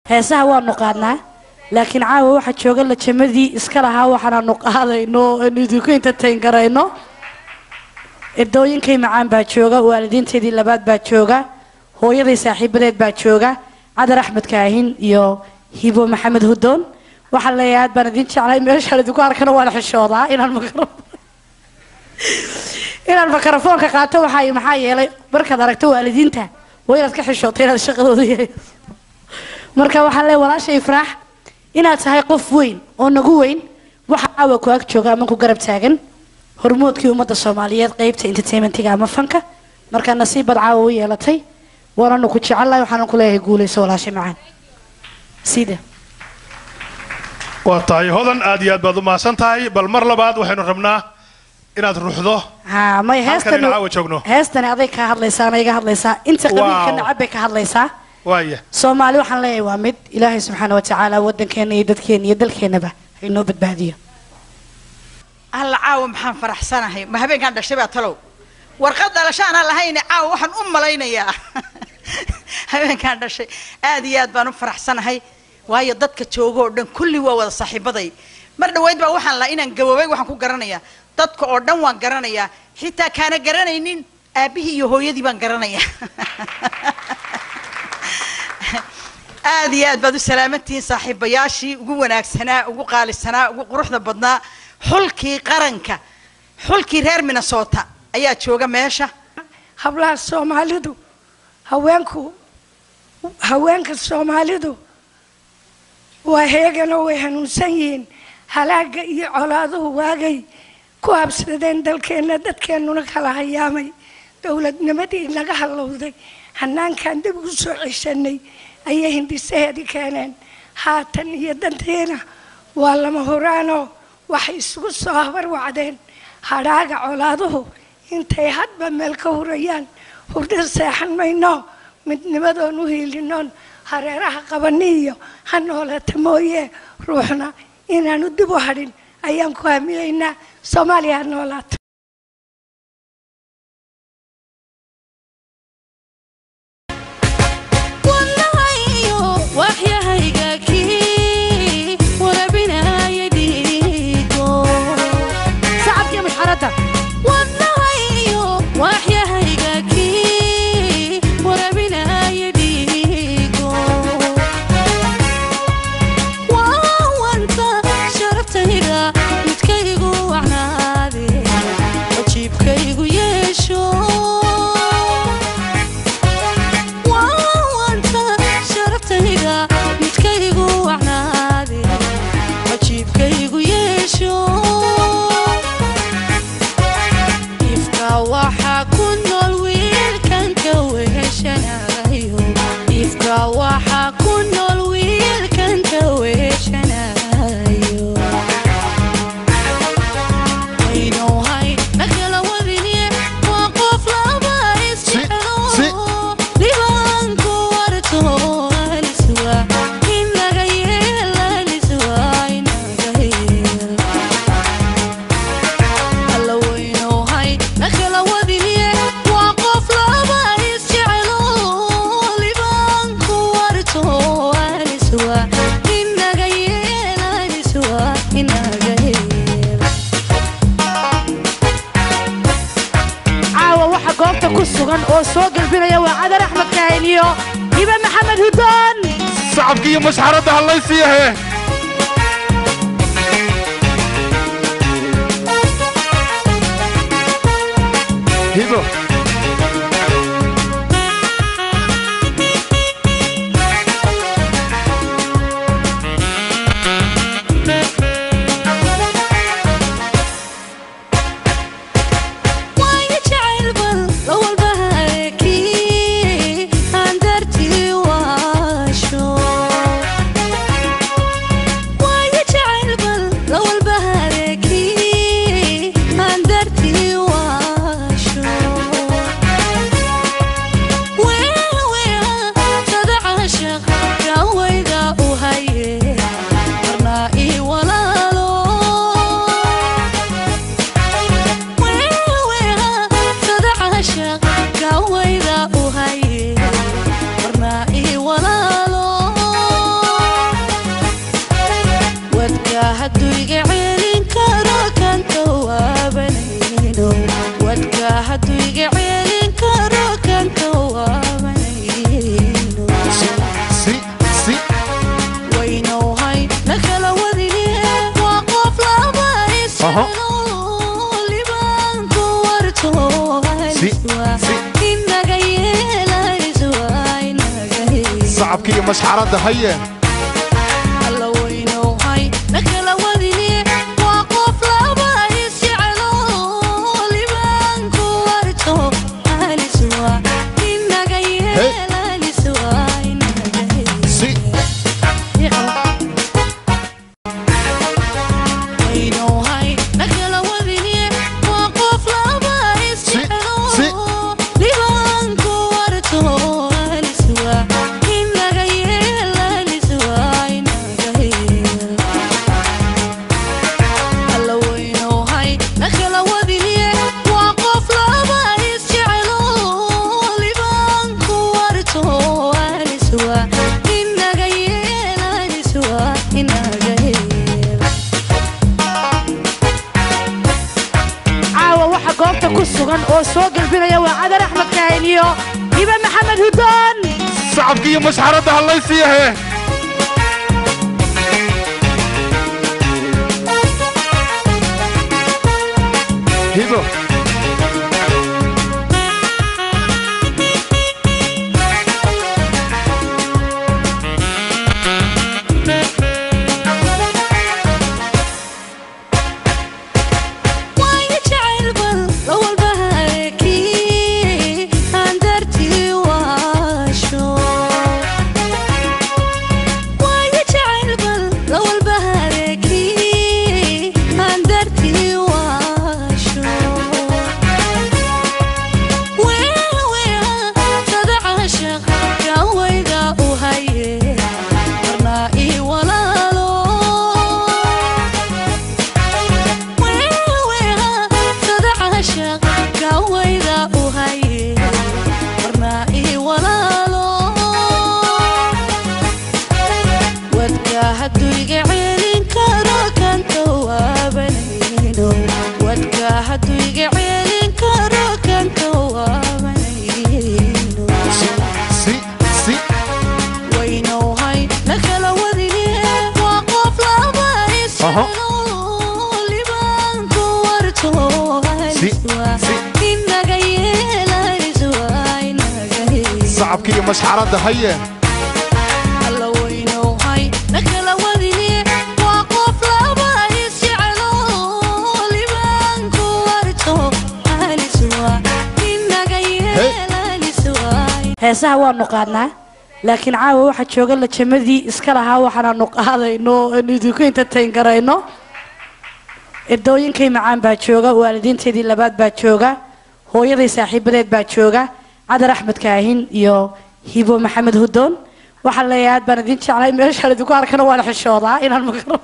heesaha waanu qaadnaa laakiin caawa waxaa jooga lajamadii iska lahaa waxaanaanu qaadayno aanu idinku entertain garayno erdooyinkay macaan baa jooga waalidiinteedii labaad baa jooga hooyaday saaxiibadeed baa jooga cadar axmed kaahin iyo hibo maxamed hudoon waxaan leeyahay aad baan idin jeclay meeshaan idinku arkana waan xishoodaa inaan makaro inaan makarafoonka qaato waxaa maxaa yeelay markaad aragto waalidiinta waa inaad ka xishootay inaad shaqadooda yahay marka waxaan leeyahay walaasha ifraax inaad tahay qof weyn oo nagu weyn waxa caawa ku ag jooga ama ku garab taagan hormoodkii ummadda soomaaliyeed qeybta entertainmentiga ama fanka markaa nasiibad caawa u yeelatay waananu ku jecellahay waxaana ku leeyahay guulayso walaasha macaan sida waa tahay hodan aad iyo aad baad u mahadsan tahay bal mar labaad waxaynu rabnaa inaad ruuxdo haa may Halkan heestani in caawa joogno. heestani aday ka hadlaysaa ana iga hadlaysaa inta qabiilka Wow. nacab bay ka hadlaysaa waaya soomaali waxaan leeyahay waa mid ilaahay subxaana wa tacaala waddankeena iyo dadkeena iyo dalkeenaba ha inoo badbaadiyo alla caawa maxaan faraxsanahay ma habeenkaan dhashay baa talow warqad dhalashaana lahayne caawa waxaan u malaynayaa habeenkaan dhashay aad iyo aad baan u faraxsanahay waayo dadka jooga oo dhan kulli waa wada saaxiibaday mar dhaweyd baa waxaan lahaa inaan gaboobay waxaan ku garanayaa dadka oo dhan waan garanayaa xitaa kaana garanaynin aabbihii iyo hooyadii baan garanayaa aad iyo aad baad u salaamantihiin saaxiibayaashii ugu wanaagsanaa ugu qaalisanaa ugu quruxda badnaa xulkii qaranka xulkii reer minnesota ayaa jooga meesha hablaha soomaalidu haweenku haweenka soomaalidu waa heeganoo way hanuunsan yihiin halaaga iyo colaaduhu waagay ku habsadeen dalkeenna dadkeennuna kala hayaamay dowladnimadii naga hallowday hanaankan dib ugu soo ceshanay ayay hindisaheedii keeneen haatan iyo danteena waa lama huraanoo waxay isugu soo habarwacdeen hadhaaga colaaduhu intay hadba meel ka hurayaan hurdo seexan mayno midnimadoon u hiilinoon hareeraha qabani iyo ha noolata mooye ruuxna inaanu dib u hadhin ayaan ku hamiyeynaa soomaaliya ha noolaato waxyahayga kii warabinaya dhiigo sacabkii mushxaradda wadnahayo waxyahayga kii warabinaya dhiigo waawanta sharaftayda midkaygu wacnaade wajiibkaygu yeesho waawanta sharaftayda midkaygu wacnaade wajiibkaygu yeesho ifka waxaa ku nool wiilkan ka weheshanayo ifka waxaa ku nool wiilkan ka weheshanayo aynuhay nakala wadine waa qof laba isjecelo dhibaanku warto aliswa in laga yeel aliswa inaga yeel alla weynuhay nakala wadine waa qof laba isjecelo libaanku warto aliswa inaga yeel aliswa inaga yeel caawa waxa goobta ku sugan oo soo gelbinaya waa cadar axmed kaahin iyo hibe maxamed hudoon sacabkii iyo masxaradda hallaysiyahe hibo waayo jacayl bal lawalba hareekii aan dartii waasho waayo jacayl bal lawalba hareekii aan dartii waasho Aha. libaanku warto Si, si. inaga yeelayso waa inaga yeelayso sacabka iyo mashxaradda haye alla weynowhay nakala wadine waa qof laba isjecelo libaanku warto aliswa inaga yeelaliswa inaga si weynowhay nakala wadine waa qof laba isjecelo si. libaanku warto aliswa inaga yeelaliswa inaga yeel alla weynowhay nakala wadine waa qof laba isjecelo libaanku warto aliswa inaga yeelaliswa inaga yeel caawa waxa goobta ku sugan oo soo gelbinaya waa cadar axmed kaahin iyo hibe maxamed hudoon sacabka iyo mashxaradda hallaysiyahe hibo waayo jacayl bal la walba hareekii aan dartii waasho waayo jacayl bal la walba hareekii aan dartii waasho weeweea sada caashaq gawayda u haye marnaa ii walaalo gawayda u haye marnaa ii walaalo wadka hadduu iga celin karo kan tawaabanayno wadka hadduu iga celin karo kan tawaabanayno si si waynowhay nakala wadine waa qof laba Aha. isjecelo libaanku warto Si, aliswa si. inaga yeelayswa inaga yeelayso sacabka iyo mashxaradda haye alla weynowhay nakala wadine waa qof laba isjecelo libaanku warto aliswa inaga yeelayswa heesaha waanu qaadnaa laakiin caawa waxaa jooga lajamadii iska lahaa waxaanaanu qaadayno aanu idinku entertain garayno edooyinkay macaan baa jooga waalidiinteedii labaad baa jooga hooyaday saaxiibadeed baa jooga cadar axmed kaahin iyo hibo maxamed hudoon waxaan leeyahay aad baan idin jeclay meeshaan idinku arkana waan xishoodaa inaan makaro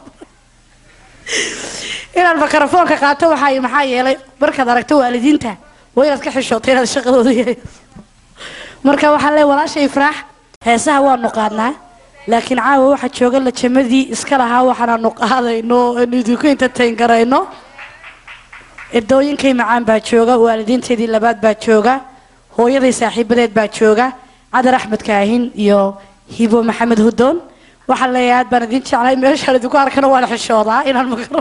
inaan makarafoonka qaato waxaa maxaa yeelay markaad aragto waalidiinta waa inaad ka xishootay inaad shaqadooda yahay marka waxaan leeyahay walaashay ifraax heesaha waanu qaadnaa laakiin caawa waxaa jooga lajamadii iska lahaa waxaanaanu qaadayno aanu idinku entertain garayno edooyinkay macaan baa jooga waalidiinteedii labaad baa jooga hooyaday saaxiibadeed baa jooga cadar axmed kaahin iyo hibo maxamed hudoon waxaan leeyahay aad baan idin jeclay meeshaan idinku arkana waan xishoodaa inaan makaro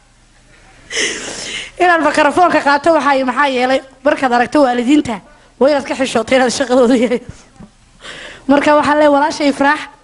inaan makarafoonka qaato waxaa maxaa yeelay markaad aragto waalidiinta waa inaad ka xishootay inaad shaqadooda yahay marka waxaan leeyahay walaashay ifraax